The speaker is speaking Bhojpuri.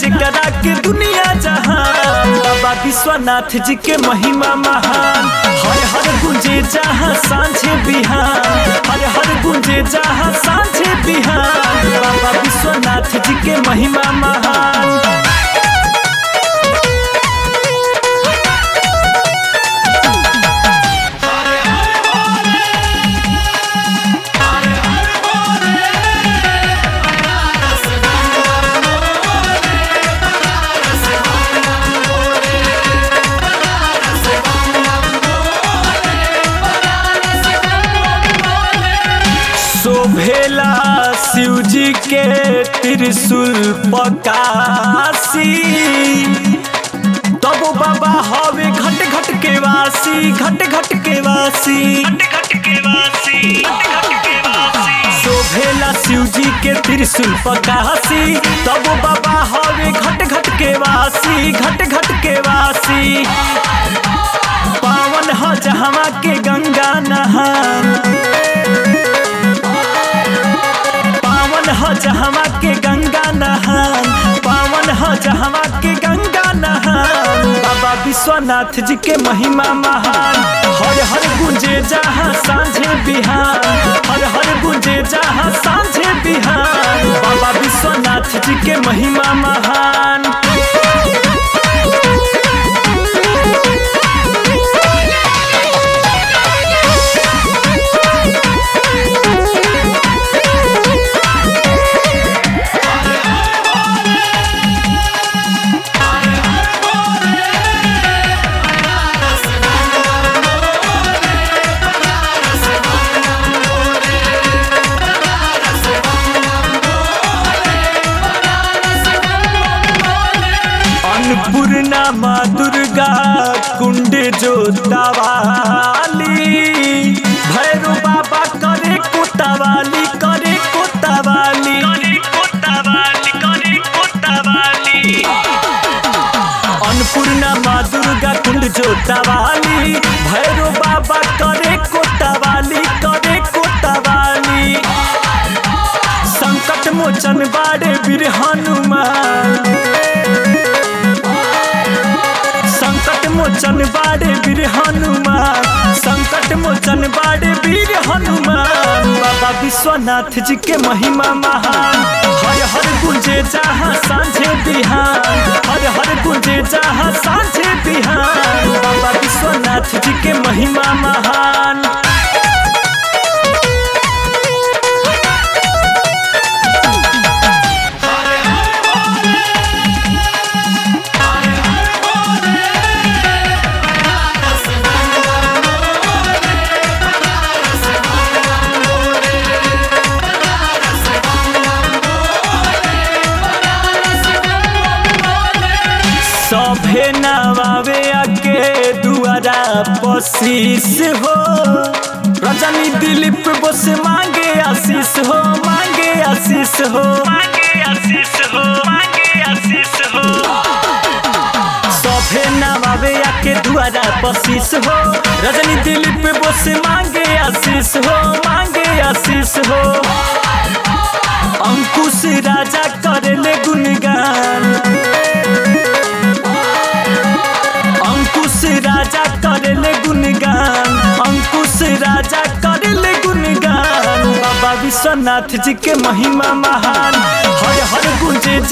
जेकरा के दुनिया जहान बाबा विश्वनाथ जी के महिमा महान हर हर गुंजे जहाँ सांझे बिहान हर हर गुंजे जहाँ सांझे बिहान बाबा विश्वनाथ जी के महिमा महान शोभेला शिव जी के त्रिशूल पकासी तब बाबा हवे घट घट के वासी घट घट के वासी शोभेला शिव जी के त्रिशूल पकासी तब बाबा हवे घट घट के वासी घट घट के वासी पावन ह जहवा के गंगा नहान पावन ह जहवा के गंगा नहान पावन ह जहवा के गंगा नहान बाबा विश्वनाथ जी के महिमा महान हर हर गुंजे जहाँ सांझे बिहान हर हर गुंजे जहाँ सांझे बिहान बाबा विश्वनाथ जी के महिमा महान अन्नपूर्णा माँ दुर्गा कुंड जोतावाली भैरो बाबा करे कोतावाली करे कोतावाली करे कोतावाली करे कोतावाली अन्नपूर्णा माँ दुर्गा कुंड जोतावाली भैरो बाबा करे कोतावाली करे कोतावाली संकट मोचन बाड़े वीर हनुमान संकट मोचन बाड़े वीर हनुमान संकट मोचन बाड़े वीर हनुमान बाबा विश्वनाथ जी के महिमा महान हर हर गुंजे जहाँ सांझे बिहान हर हर गुंजे जहाँ सांझे बिहान बाबा विश्वनाथ जी के महिमा महान सभे नवावे आके दुआरा पशीस हो रजनी दिलीप बस मांगे आशीष हो मांगे आशीष हो मांगे आशीष हो मांगे आशीष हो सभे नवावे आके दुआरा पशीस हो रजनी दिलीप बस मांगे आशीष हो मांगे आशीष हो अंकुश राजा करेले गुणगान अंकुश राजा करेले गुणगान अंकुश राजा करेले गुणगान बाबा विश्वनाथ जी के महिमा महान हर हर गुंजे